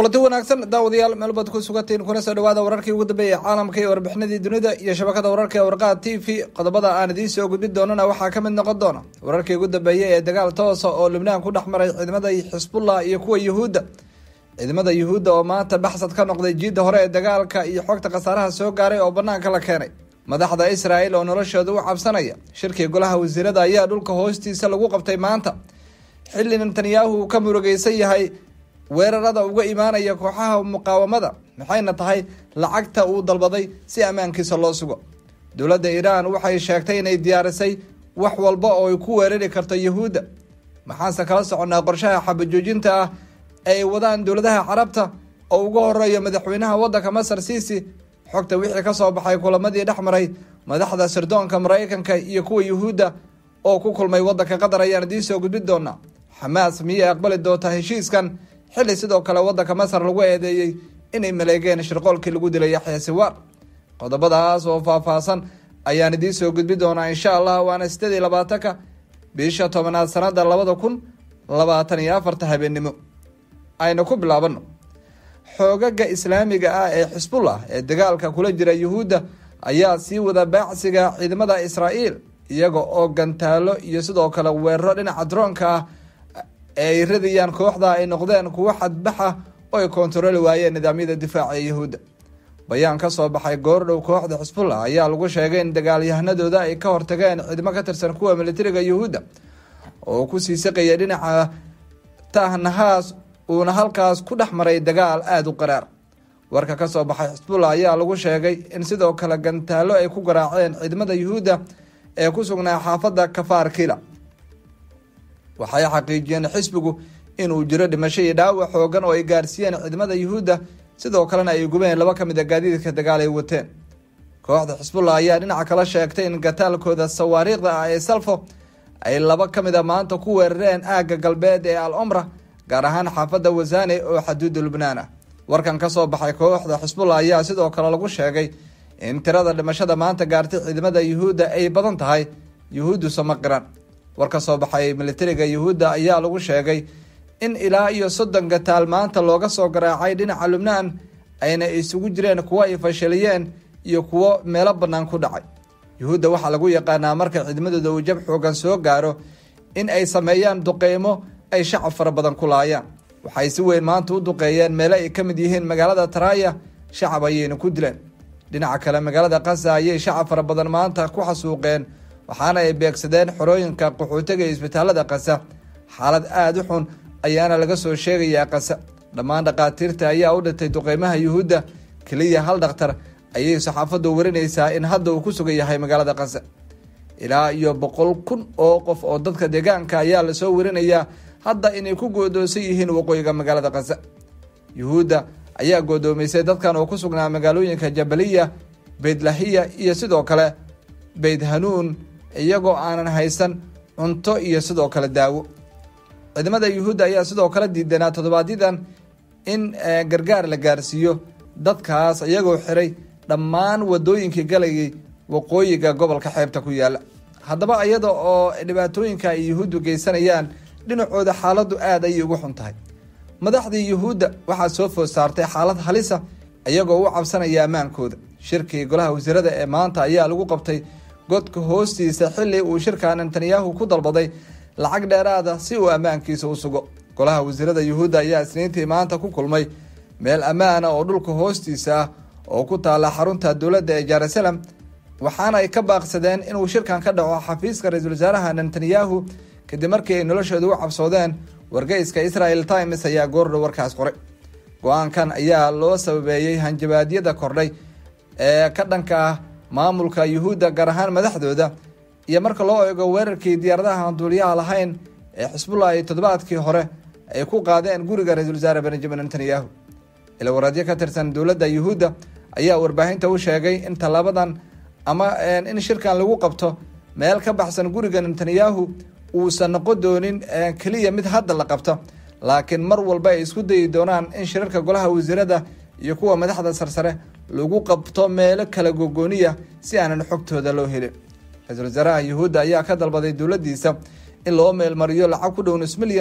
kulanti wanaagsan daawadayaal meel baad ku sugantiin kuna soo dhawaada wararkii ugu dambeeyay caalamka iyo warbixinadii dunida iyo shabakada wararka ee warqaha t v qodobada aan idiin soo gudbin doonana waxaa ka mid noqon doona wararkii ugu dambeeyay ee dagaal toosa oo lubnaan ku dhex maray ciidamada xisbullah iyo kuwa yuhuudda ciidamada yuhuudda oo maanta baxsad ka noqday jiidda hore ee dagaalka iyo xogta khasaaraha soo gaaray oo banaanka la keenay madaxda israel oo noloshooda u cabsanaya shirkii golaha wasiirada ayaa dhulka hoostiisa lagu qabtay maanta xilli netanyahu uu ka murugeysan yahay weerarada uga imaanaya kooxaha muqaawamada maxayna tahay lacagta uu dalbaday si ammaankiisa loo sugo dowladda iiraan waxay sheegtay inay diyaarisay wax walba oo ay ku weerari karto yuhuudda maxaanse kala soconnaa qorshaha xabajoojinta ah ee ay wadaan dowladaha carabta oo uga horeeya madaxweynaha waddanka masar siisi xogta wixii kasoo baxay kulamadii dhex maray madaxda sirdoonka maraykanka iyo kuwa yuhuudda oo ku kulmay waddanka qatar ayaan idiin soo gudbin doonaa xamaas miyay aqbali doontaa heshiiskan xilli sidoo kale waddanka masar lagu eedeeyey inay maleegeen shirqoolkii lagu dilay yaxya siwaar qodobadaas oo faahfaahsan ayaan idiin soo gudbin doonaa insha allah waana sideed iyo labaatanka bisha tobanaad sanada labada kun labaatan iyo afarta habeennimo aynu ku bilaabano xoogaga islaamiga ah ee xisbullah ee dagaalka kula jira yuhuudda ayaa sii wada baacsiga ciidamada israa'iil iyaga oo gantaalo iyo sidoo kale weeraro dhinaca droonka ah ee ay radayaan kooxda ay noqdeen kuwo xadbaxa oo ay kontarooli waayeen nidaamyada difaaca ee yuhuudda bayaan ka soo baxay goordhow kooxda xisbullah ayaa lagu sheegay in dagaalyahanadooda ay ka hortageen ciidamo ka tirsan kuwa militariga yuhuudda oo kusii saqaya dhinaca tahnahaas uuna halkaas ku dhex maray dagaal aada u qaraar warka ka soo baxay xisbullah ayaa lagu sheegay in sidoo kale gantaalo ay ku garaaceen ciidamada yuhuudda ee ku sugnaa xaafadda kafaar kila waxay xaqiijiyeen xisbigu inuu jiro dhimasho iyo dhaawac xoogan oo ay gaarsiiyeen ciidamada yuhuudda sidoo kalena ay gubeen laba ka mid a gaadiidka dagaal ay wateen kooxda xisbullah ayaa dhinaca kala sheegtay in gataalkooda sawaariikhda ah ee salfo ay laba ka mid a maanta ku weerareen aagga galbeed ee al omra gaar ahaan xaafadda wasane oo xaduudda lubnaan ah warkan ka soo baxay kooxda xisbullah ayaa sidoo kale lagu sheegay in tirada dhimashada maanta gaartay ciidamada yuhuudda ay badan tahay yuhuuddu sama qiran war ka soo baxay militariga yuhuudda ayaa lagu sheegay in ilaa iyo soddon gataal maanta looga soo garaacay dhinaca lubnaan ayna isugu jireen kuwo ay fashiliyeen iyo kuwo meelo bannaan ku dhacay yuhuudda waxaa lagu yaqaanaa marka ciidamadooda uu jab xoogan soo gaaro in ay sameeyaan duqeymo ay shacab fara badan ku laayaan waxay si weyn maanta u duqeeyeen meelo ay ka mid yihiin magaalada taraaya shacab ayayna ku dileen dhinaca kale magaalada kasa ayay shacab fara badan maanta ku xasuuqeen waxaana ay beegsadeen xorooyinka qaxootiga iyo isbitaalada kasa xaalad aada u xun ayaana laga soo sheegayaa kasa dhammaan dhakhaatiirta ayaa u dhintay duqeymaha yuhuudda keliya hal dhakhtar ayay saxaafaddu warinaysaa in hadda uu ku sugan yahay magaalada kasa ilaa iyo boqol kun oo qof oo dadka deegaanka ayaa lasoo warinayaa hadda inay ku goodoonsan yihiin waqooyiga magaalada kasa yuhuudda ayaa goodoomisay dadkan oo ku sugnaa magaalooyinka jabaliya beydlahiya iyo sidoo kale beyd hanuun iyagoo aanan haysan cunto iyo sidoo kale daawo ciidamada yuhuudda ayaa sidoo kale diidanaa toddobaadyaddan in gargaar la gaarsiiyo dadkaas iyagoo xiray dhammaan wadooyinkii galayay waqooyiga gobolka xeebta ku yaala haddaba iyada oo dhibaatooyinka ay yuhuuddu geysanayaan dhinacooda xaaladdu aada ayay ugu xun tahay madaxdii yuhuudda waxaa soo food saartay xaalad halisa iyagoo u cabsanaya ammaankooda shirkii golaha wasiirada ee maanta ayaa lagu qabtay godka hoostiisa xilli uu shirka netanyahu ku dalbaday lacag dheeraada si uu ammaankiisa u sugo golaha wasiirada yuhuudda ayaa isniintii maanta ku kulmay meel ammaana oo dhulka hoostiisa ah oo ku taala xarunta dowladda ee jerusalem waxaana ay ka baaqsadeen inuu shirkan ka dhaco xafiiska ra-iisul wasaaraha netanyahu kadib markii ay noloshooda u cabsoodeen wargeyska israel times ayaa goordhow warkaas qoray go-aankan ayaa loo sababeeyey hanjabaadyada kordhay ee ka dhanka ah maamulka yuhuudda gaar ahaan madaxdooda iyo marka loo eego weerarkii diyaaradaha aan duuliyaha lahayn ee xisbullah ay toddobaadkii hore ay ku qaadeen guriga ra-iisul wasaare benjamin netanyahu ilwareedyo ka tirsan dowladda yuhuudda ayaa warbaahinta u sheegay in tallaabadan ama in shirkan lagu qabto meel ka baxsan guriga netanyahu uusan noqon doonin keliya mid hadda la qabto laakiin mar walba ay isku dayi doonaan in shirarka golaha wasiirada iyo kuwa madaxda sarsare lagu qabto meelo kala gogooniya si aanan xogtooda loo helin ra-iisul wasaaraha yuhuudda ayaa ka dalbaday dowladdiisa in loo meelmariyo lacag ku dhow nus milyan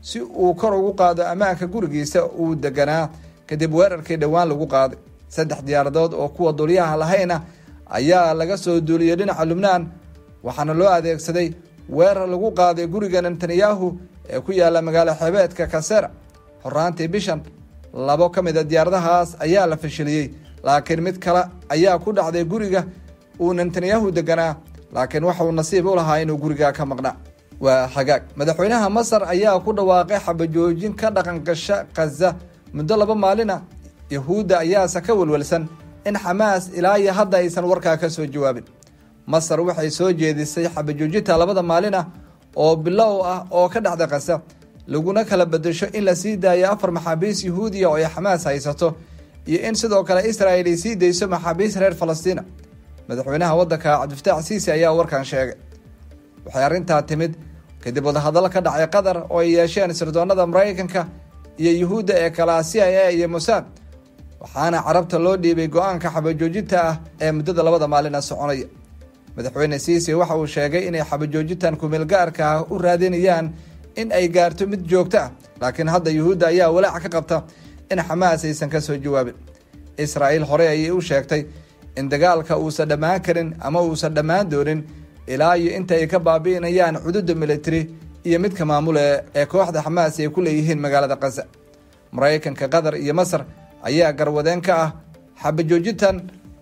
si uu kor ugu qaado ammaanka gurigiisa uu deganaa kadib weerarkii dhowaan lagu qaaday saddex diyaaradood oo kuwa duliyaha lahayna ayaa laga soo duuliyey dhinaca lubnaan waxaana loo adeegsaday weerar lagu qaaday guriga netanyahu ee ku yaala magaalo xeebeedka kasera horaantii bishan labo ka mid a diyaaradahaas ayaa la fashiliyey laakiin mid kale ayaa ku dhacday guriga uu netanyahu deganaa laakiin waxauu nasiib u lahaa inuu guriga ka maqnaa waa xagaag madaxweynaha masar ayaa ku dhawaaqay xabajoojin ka dhaqangasha khaza muddo laba maalina yahuudda ayaase ka welwelsan in xamaas ilaa iyo hadda aysan warkaa ka soo jawaabin masar waxay soo jeedisay xabajoojinta labada maalin ah oo bilow ah oo ka dhacda khaza laguna kala bedesho in la sii daayo afar maxaabiis yahuudiya oo ay xamaas haysato iyo in sidoo kale israel ay sii dayso maxaabiis reer falastiina madaxweynaha waddanka cabdifataax siisi ayaa warkan sheegay waxay arrintaa timid kadib wadahadallo ka dhacay qatar oo ay yeesheen sirdoonada maraykanka iyo yuhuudda ee kala c i a iyo mosaad waxaana carabta loo dhiibay go-aanka xabajoojinta ah ee muddada labada maalina soconaya madaxweyne siisi waxa uu sheegay inay xabajoojintan kumeelgaarka ah u raadinayaan in ay gaarto mid joogto ah laakiin hadda yuhuudda ayaa walaac ka qabta in xamaas aysan ka soo jawaabin israa'iil horey ayay u sheegtay in dagaalka uusan dhammaan karin ama uusan dhammaan doonin ilaa iyo inta ay ka baabi'inayaan cududa military iyo midka maamule ee kooxda xamaas ay ku leeyihiin magaalada khaza maraykanka qatar iyo masar ayaa garwadeen ka ah xabajoojintan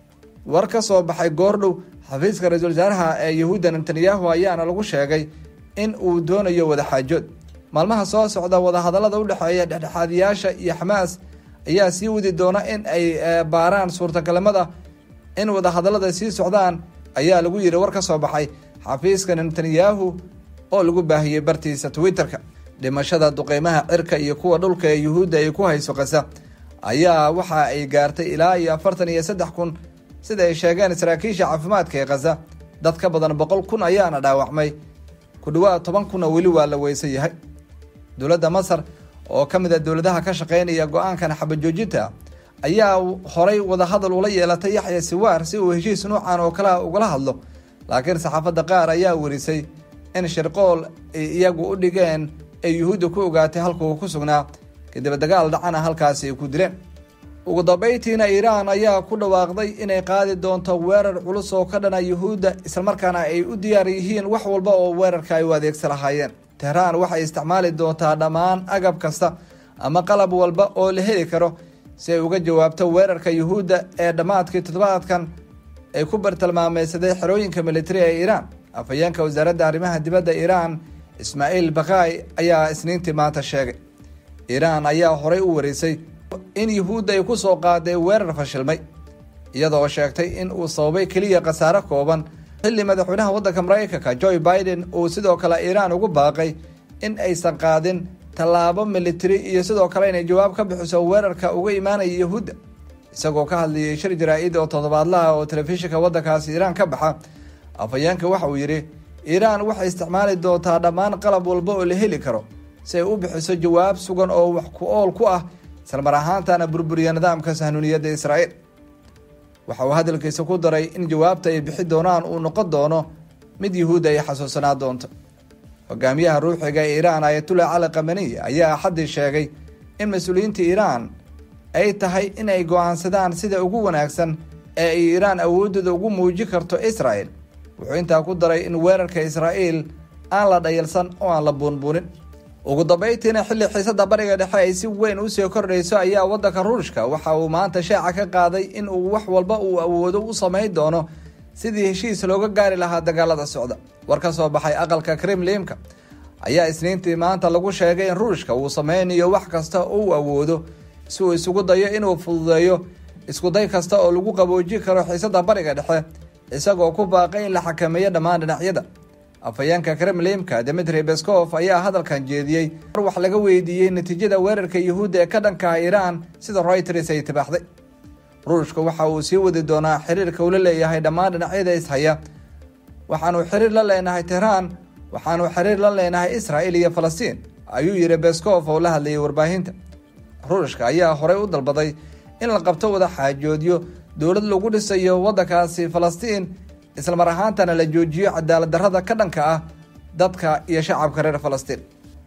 war ka soo baxay goordhow xafiiska ra-iisul wasaaraha ee yahuudda netanyahu ayaana lagu sheegay in uu doonayo wadaxaajood maalmaha soo socda wadahadallada u dhexeeya dhexdhexaadiyaasha iyo xamaas ayaa sii wadi doona in ay baaraan suurtagalnimada in wadahadallada sii socdaan ayaa lagu yidhi war ka soo baxay xafiiska netanyahu oo lagu baahiyey bartiisa twitter-ka dhimashada duqeymaha cirka iyo kuwa dhulka ee yuhuudda ay ku hayso kasa ayaa waxa ay gaartay ilaa iyo afartan iyo saddex kun sida ay sheegeen saraakiisha caafimaadka ee khaza dad ka badan boqol kun ayaana dhaawacmay ku dhawaad toban kunna weli waa la weysan yahay dowladda masar oo ka mid a dowladaha ka shaqeynaya go-aankan xabajoojinta ayaa horay wadahadal ula yeelatay yaxya siwaar si uu heshiis nuucan oo kale ugala hadlo laakiin saxaafadda qaar ayaa werisay in shirqool ay iyagu u dhigeen ay yuhuudda ku ogaatay halka uu ku sugnaa kadib dagaal dhacana halkaasi ay ku dileen ugu dambeyntiina iiraan ayaa ku dhawaaqday inay qaadi doonto weerar culus oo ka dhana yuhuudda islamarkaana ay u diyaar yihiin wax walba oo weerarka ay u adeegsa lahaayeen tehraan waxay isticmaali doontaa dhammaan agab kasta ama qalab walba oo la heli karo si ay uga jawaabto weerarka yuhuudda ee dhammaadkii toddobaadkan ay ku bartilmaameysaday xerooyinka militari ee iiraan afhayeenka wasaaradda arrimaha dibadda iiraan ismaaciil bakhaay ayaa isniintii maanta sheegay iiraan ayaa horey u wareysay in yuhuudda ay ku soo qaaday weerar fashilmay iyadoo sheegtay in uu sababay keliya khasaare kooban xilli madaxweynaha waddanka maraykanka joe biden uu sidoo kale iiraan ugu baaqay in aysan qaadin tallaabo militari iyo sidoo kale inay jawaab ka bixiso weerarka uga imaanaya yuhuudda isagoo ka hadlayay shir jaraa-id oo toddobaadlaha oo telefishinka waddankaasi iiraan ka baxa afhayeenka waxa uu yidhi iiraan waxay isticmaali doontaa dhammaan qalab walba oo la heli karo si ay u bixiso jawaab sugan oo wax ku ool ku ah islamar ahaantana burburiya nidaamka sahnuuniyadda israa'iil waxa uu hadalkiisa ku daray in jawaabta ay bixi doonaan uu noqon doono mid yuhuudda ay xasuusanaa doonto hogaamiyaha ruuxiga ee iiraan ayatullah cali kamaniy ayaa axaddii sheegay in mas-uuliyiinta iiraan ay tahay in ay go-aansadaan sida ugu wanaagsan ee ay iiraan awooddooda ugu muuji karto israel wuxuu intaa ku daray in weerarka israa'iil aan la dhayalsan oo aan la buunbuunin ugu dambeyntiina xilli xiisada bariga dhexe ay si weyn usii kordhayso ayaa waddanka ruushka waxa uu maanta shaaca ka qaaday in uu wax walba uu awoodo u samayn doono sidii heshiis looga gaari lahaa dagaalada socda war ka soo baxay aqalka kremlimka ayaa isniintii maanta lagu sheegay in ruushka uu sameynayo wax kasta oo uu awoodo si uu isugu dayo inuu fududeeyo iskuday kasta oo lagu qaboojin karo xiisada bariga dhexe isagoo ku baaqay in la xakameeyo dhammaan dhinacyada afhayeenka kremlimka dmitri beskov ayaa hadalkan jeediyey mar wax laga weydiiyey natiijada weerarka yuhuudda ee ka dhankaha iiraan sida reuters ay tibaaxday ruushka waxa uu sii wadi doonaa xiriirka uu la leeyahay dhammaan dhinacyada ishaya waxaanu xiriir la leenahay tehraan waxaanu xiriir la leenahay israel iyo falastiin ayuu yidhi beskov oo la hadlayay warbaahinta ruushka ayaa horey u dalbaday in la qabto wada xaajoodyo dowlad lagu dhisayo waddankaasi falastiin islamar ahaantana la joojiyo cadaalad darrada ka dhanka ah dadka iyo shacabka reer falastiin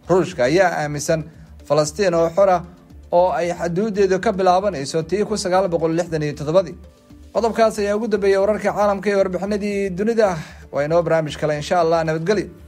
ruushka ayaa aaminsan falastiin oo xor ah oo ay xaduudeedu ka bilaabanayso tii kun sagaal boqol lixdan iyo toddobadii qodobkaas ayaa ugu dambeeyay wararka caalamka ee warbixinadii dunida waa inoo barnaamij kale insha allah nabadgelyo